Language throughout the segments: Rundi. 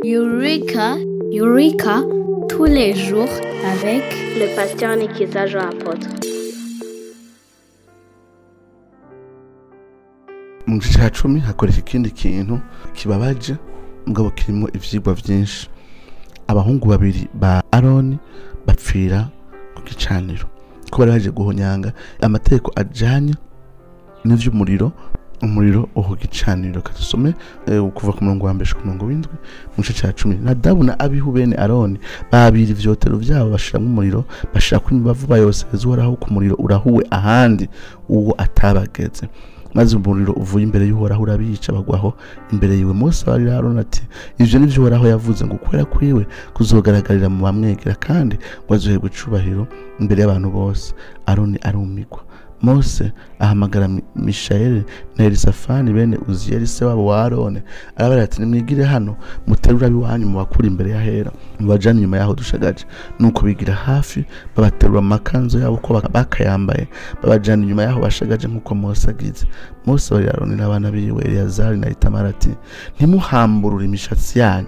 Eureka, Eureka, tous les jours avec le pasteur Nikiza Jean Apôtre. mu gice cya cumi hakoreka ikindi kintu kibabaje mugabo kirimo ivyigwa vyinshi abahungu babiri ba aroni bapfira ku gicaniro ko bari baje guhonyanga amategeko ajanye n'ivy'umuriro umuriro uho gicaniro kadusome eh, kuva ku murongo wa mbere ku murongo w'indwi mu gice cya cumi nadabu na abihu bene aroni babira ivyotero vyabo bashiramwo umuriro bashirako imibavu bayoseza uhoraho ku muriro urahuwe ahandi uwo atabageze maze umuriro uvuye imbere y'uhoraho urabica bagwaho imbere yiwe mose abarira aroni ati ivyo nivyo uhoraho yavuze ngo ukwera kwiwe kuzogaragarira mu bamwegera kandi ngo azoherwe icubahiro imbere y'abantu bose aroni arumigwa mose ahamagara Mi- mishayeli na elisafani bene uziyeli se wabo wa arone arabarira ati nimwigire hano muterure ab'iwanyu mubakure imbere y'ahera mubajane inyuma y'aho dushagaje nuko bigira hafi babaterura mu makanzu yabo uko baka- bakayambaye babajana inyuma y'aho bashagaje nk'uko mose agize mose abarira aroni n'abana biwe eleyazari na itamara ati ntimuhamburure imishatsi yanyu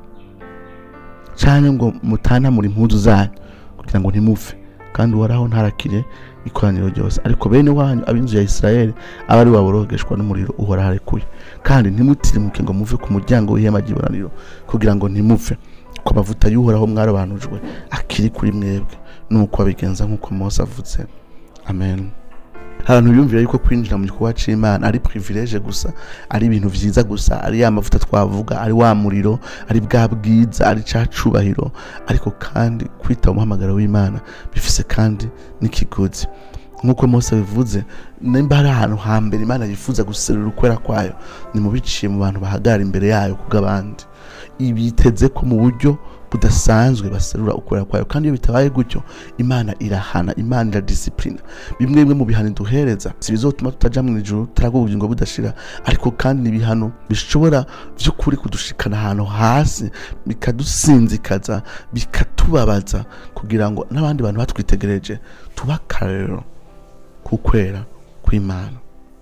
canke ngo mutanamure impuzu zanyu kugira ngo ntimupfe kandi uhoraho ntarakire ikoraniro ryose ariko bene wanyu ab'inzu ya isirayeli aba ari waborogeshwa n'umuriro uhoraho arekuye kandi ntimutirimuke ngo muve ku muryango w'ihema ry'ibonaniro kugira ngo ntimupfe ko amavuta y'uhoraho mwarobanujwe akiri kuri mwebwe nuko abigenza nk'uko mose avutse amen abantu biyumvira yuko kwinjira mu gikorwa c'imana ari privilege gusa ari ibintu vyiza gusa ari ya mavuta twavuga ari wa muriro ari bwa bwiza ari ca cubahiro ariko kandi kwita umuhamagaro w'imana bifise kandi n'ikigozi nk'uko mose bivuze nimba hari ahantu hambere imana yifuza guserura ukwera kwayo ni mu biciye mu bantu bahagarara imbere yayo kubw'abandi ibiteze ko mu buryo budasanzwe baserura ukwera kwayo kandi iyo bitabaye gutyo imana irahana imana iradisipurina bimwe bimwe mu bihano duhereza si bizotuma tutaja mu ijuru turaga ubugingo budashira ariko kandi ni ibihano bishobora by'ukuri kudushikana ahantu hasi bikadusinzikaza bikatubabaza kugira ngo n'abandi bantu batwitegereje tuba akarorero kukwera kw'imana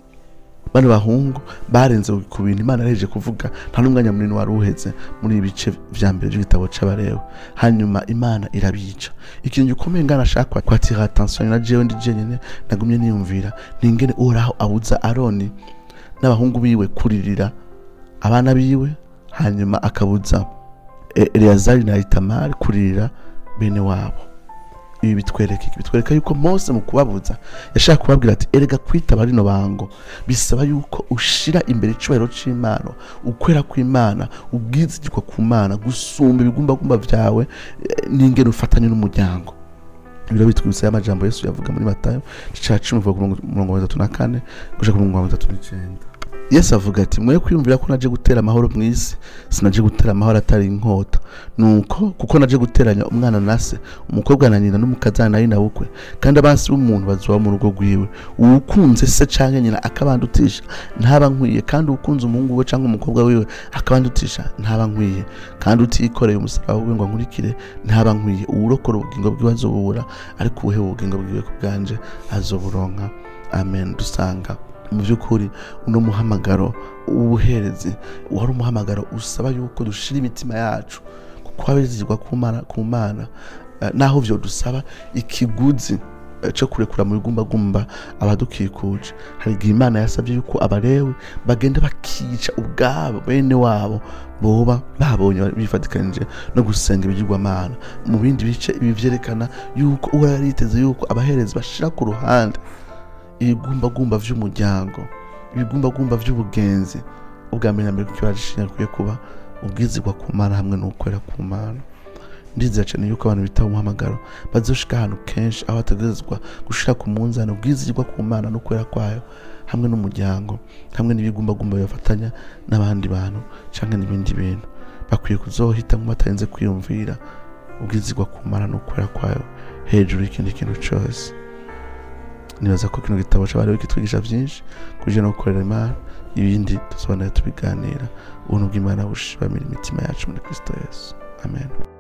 bano bahungu barenze ku bintu imana yahejeje kuvuga nta n'umwanya munini wari uheze muri ibi bice vya mbere by'igitabo c'abarewe hanyuma imana irabica ikintu gikomeye ngana ashaka kwatira attention na jewe ndi jenyine nagumye niyumvira ni ingene uhoraho abuza aroni n'abahungu biwe kuririra abana biwe hanyuma akabuza E- eleyazari na itamari kuririra bene wabo ibi bitwereka iki bitwereka yuko mose mu kubabuza yashaka kubabwira ati erega kwitaba rino bango bisaba yuko ushira imbere icubahiro c'imana ukwera kw'imana ubwizigirwa ku mana gusumba ibigumbagumba vyawe eh, n'ingene ufatanye n'umuryango ibiro bitwibutsa y'amajambo yesu yavuga muri matayo igice ca cumi kuva ku murongo- murongo wa bitatu na kane gushika ku murongo wa bitatu n'icenda yesu avuga ati mwe kwiyumvira ko naje gutera amahoro mu isi sinaje gutera amahoro atari inkota nuko kuko naje guteranya umwana na se umukobwa na nyina n'umukazana na nyina bukwe kandi abansi b'umuntu bazoba mu rugo rwiwe uwukunze se canke nyina akabandutisha ntaba nkwiye kandi uwukunze umuhungu we canke umukobwa wiwe akabandutisha ntaba nkwiye kandi utikoreye umusaraba wiwe ngo ankurikire ntaba nkwiye uwurokora ubugingo bwiwe azobubura ariko uwuhewe ubugingo bwiwe ku bwanje azoburonka amen dusanga mu by'ukuri uno muhamagaro w'ubuherezi wari umuhamagaro usaba yuko dushira imitima yacu kuko abizigirwa ku mana ku mana eh, naho vyo dusaba ikiguzi eh, co kurekura mu bigumbagumba abadukikuje hari igihe imana yasabye yuko abarewe bagenda bakica ubwabo bene wabo boba babonye bifatikanije no gusenga ibigirwamana mu bindi bice ibi vyerekana yuko uwo yari yiteze yuko abaherezi bashira ku ruhande ibigumbagumba vy'umuryango ibigumbagumba vy'ubugenzi ubwa mbere na mbere kuko ibara akwiye kuba ubwizigwa ku mana hamwe n'ukwera ku mana ndizera cyane yuko abantu bitaba umuhamagaro bazoshika ahantu kenshi aho bategerezwa gushira ku munzani ubwizigwa ku mana n'ukwera kwayo hamwe n'umuryango hamwe n'ibigumbagumba bibafatanya n'abandi bantu canke n'ibindi bintu bakwiye kuzohitamwo batarinze kwiyumvira ubwizigwa ku mana n'ukwera kwayo hejuru y'ikindi kintu cose nibaza ko kino gitabo c'abari kitwigisha vyinshi kuje no gukorera imana ibindi tuzobanira tubiganira ubuntu bw'imana bushibamira imitima yacu muri kristo yesu amen